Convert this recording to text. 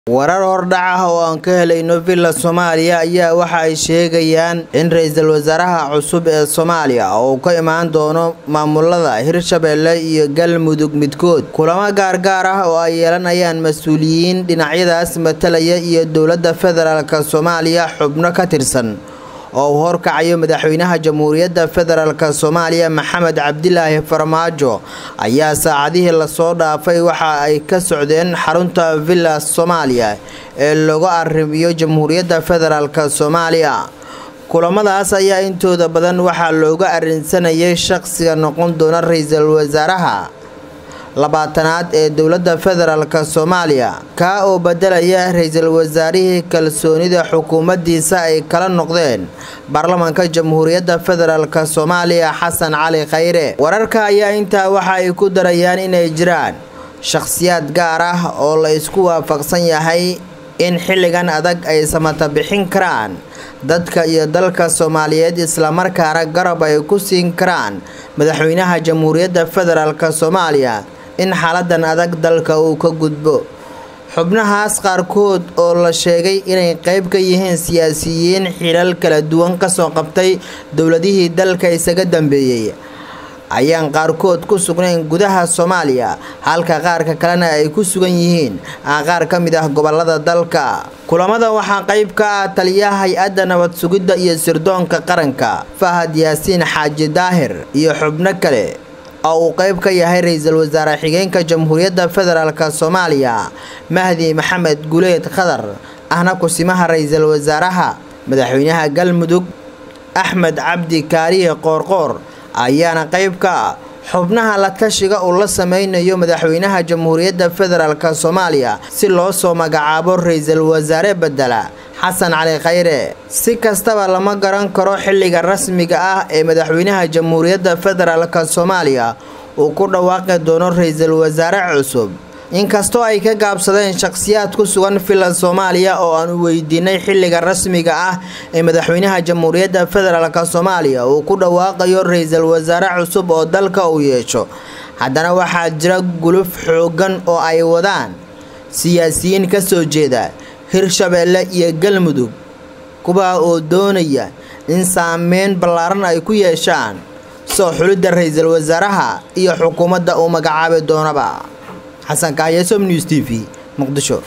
warar hordhac ah oo aan ka helayno villa soomaaliya ayaa waxa ay sheegayaan in ra-iisul wasaaraha cusub ee soomaaliya uu ka imaan doono maamulada hirshabeelle iyo galmudug midkood kulamo gaargaar ah oo ay yeelanayaan mas-uuliyiin dhinacyadaas matalaya iyo dowladda federaalk soomaaliya xubno ka tirsan oo uu horkacayo madaxweynaha jamhuuriyadda federaalk soomaaliya maxamed cabdilaahi farmaajo ayaa saacadihii lasoo dhaafay waxa ay ka socdeen xarunta villa soomaaliya ee lagu arrimiyo jamhuuriyadda federaalk soomaaliya kulamadaas ayaa intooda badan waxaa looga arrinsanayay shaqsiga noqon doona ra-iisul wasaaraha labaatanaad ee dowladda federaalk soomaaliya kaa oo bedelaya ra-iisul wasaarihii kalsoonida xukuumaddiisa ay kala noqdeen baarlamaanka jamhuuriyadda federaalk soomaaliya xasan cali khayre wararka ayaa intaa waxa ay ku darayaan inay jiraan shakhsiyaad gaar ah oo la isku waafaqsan yahay in xilligan adag ay samata bixin karaan dadka iyo dalka soomaaliyeed islamarkaana garab ay ku siin karaan madaxweynaha jamhuuriyadda federaalk soomaaliya in xaaladan adag dalka uu ka gudbo xubnahaas qaarkood oo la sheegay inay qayb ka yihiin siyaasiyiin xilal kala duwan kasoo qabtay dowladihii dalka isaga dambeeyey ayaan qaarkood ku sugnayn gudaha soomaaliya halka qaarka kalena ay ku sugan yihiin qaar ka mid ah gobolada dalka kulamada waxaa qayb ka ah taliyaha hay-adda nabad sugidda iyo sirdoonka qaranka fahad yaasiin xaaji daahir iyo xubno kale oo uu qayb ka yahay ra-iisul wasaare xigeenka jamhuuriyadda federaalk soomaaliya mahdi maxamed guleed khadar ahna kusimaha ra-iisul wasaaraha madaxweynaha galmudug axmed cabdi kaariye qoorqoor ayaana qayb ka ah xubnaha la tashiga uu la sameynayo madaxweynaha jamhuuriyadda federaalk soomaaliya si loo soo magacaabo ra-iisul wasaare bedela xasan cali khayre si kastaba lama garan karo xilliga rasmiga ah ee madaxweynaha jamhuuriyadda federaalk soomaaliya uu ku dhawaaqi doono ra-iisul wasaare cusub inkastoo ay ka gaabsadeen shakhsiyaad ku sugan villa soomaaliya oo aan weydiinay xilliga rasmiga ah ee madaxweynaha jamhuuriyadda federaalk soomaaliya uu ku dhawaaqayo ra-iisul wasaare cusub oo dalka uu yeesho haddana waxaa jira guluf xoogan oo ay wadaan siyaasiyiin ka soo jeeda hirshabeelle iyo galmudug kuwaa oo doonaya in saameyn ballaaran ay ku yeeshaan soo xulidda ra-iisul wasaaraha iyo xukuumadda uu magacaabi doonaba xasan kahyasom news t v muqdisho